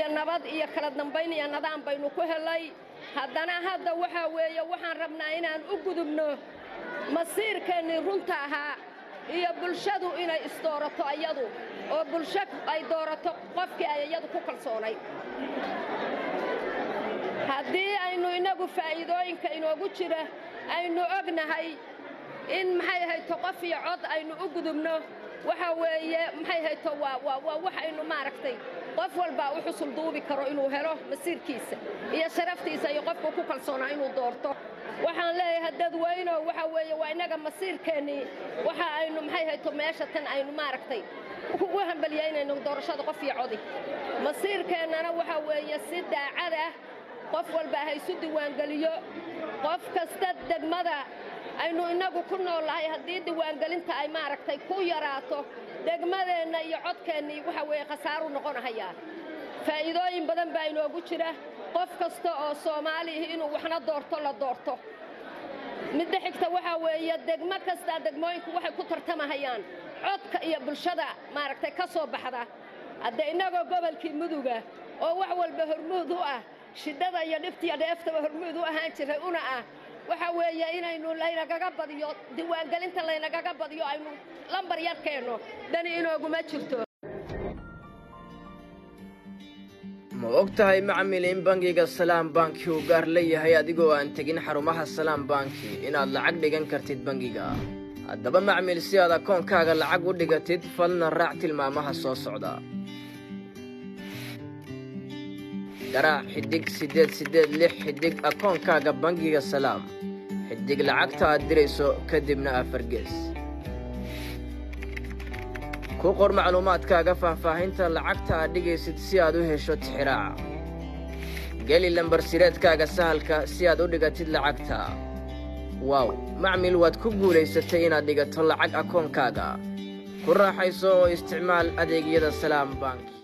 weeye nabad iyo kala dambayn iyo nidaam baynu ku helay haddana hadda waxaa weeye waxaan rabnaa inaan u gudubno masiirkeennii runta ahaa iyo bulshadu inay isdoorato ayadu oo bulsho ay doorato qofkii ay iyadu ku kalsoonayd haddii aynu innagu faa'iidooyinka inoogu jira aynu ognahay in maxay hayto qof iyo cod aynu u gudubno waxa weeye maxay hayto waa waa waa wax aynu maaragtay qof walbaa u xusul duubi karo inuu helo masiirkiisa iyo sharaftiisa iyo qofku ku kalsoonaa inuu doorto waxaan leeyahay dadweyno waxa weeye waa innaga masiirkeennii waxa aynu maxay hayto meesha tan aynu maaragtay ugu hambalyaynayno doorashada qof iyo codi masiirkeennana waxa weeye si daacad ah qof walba ha isu diiwaangeliyo qof kasta degmada aynu innagu ku noolnahay haddii diiwaangelinta ay maaragtay ku yaraato degmadeenna iyo codkeennii waxa weeye khasaaru noqonahayaa faa'iidooyin badan baa inoogu jira qof kasta oo soomaalihi inuu waxna doorto la doorto midda xigta waxaa weeye degmo kastaa degmooyinku waxay ku tartamahayaan codka iyo bulshada maaragtay ka soo baxda haddee innagoo gobolkii muduga oo wax walba hormuud u ah shidhada iyo dhibtiiyo dheeftaba hormuud u ahaan jiray una ah waxa weeye inaynu laynagaga badiyo diiwaangelinta laynagaga badiyo aynu lambar yar keenno dani inooguma jirto ma og tahay macmil in bangiga salaam banki uu gaar leeyahay adigoo aan tegin xarumaha salaam banki inaad lacag dhigan kartid bangiga haddaba macmil si aad akoonkaaga lacag u dhigatid falna raac tilmaamaha soo socda garaac xidhig siddeed siddeed lix xidhig akoonkaaga bangiga salaam xidhig lacagta aad dirayso kadibna afargees ku qor macluumaadkaaga faahfaahinta lacagta aad dhigaysid si aad u hesho tixiraaca geli lambarsireedkaaga sahalka si aad u dhigatid lacagta waaw macmil waad ku guulaysatay inaad dhigato lacag akoonkaaga ku raaxayso oo isticmaal adeegyada salaam bank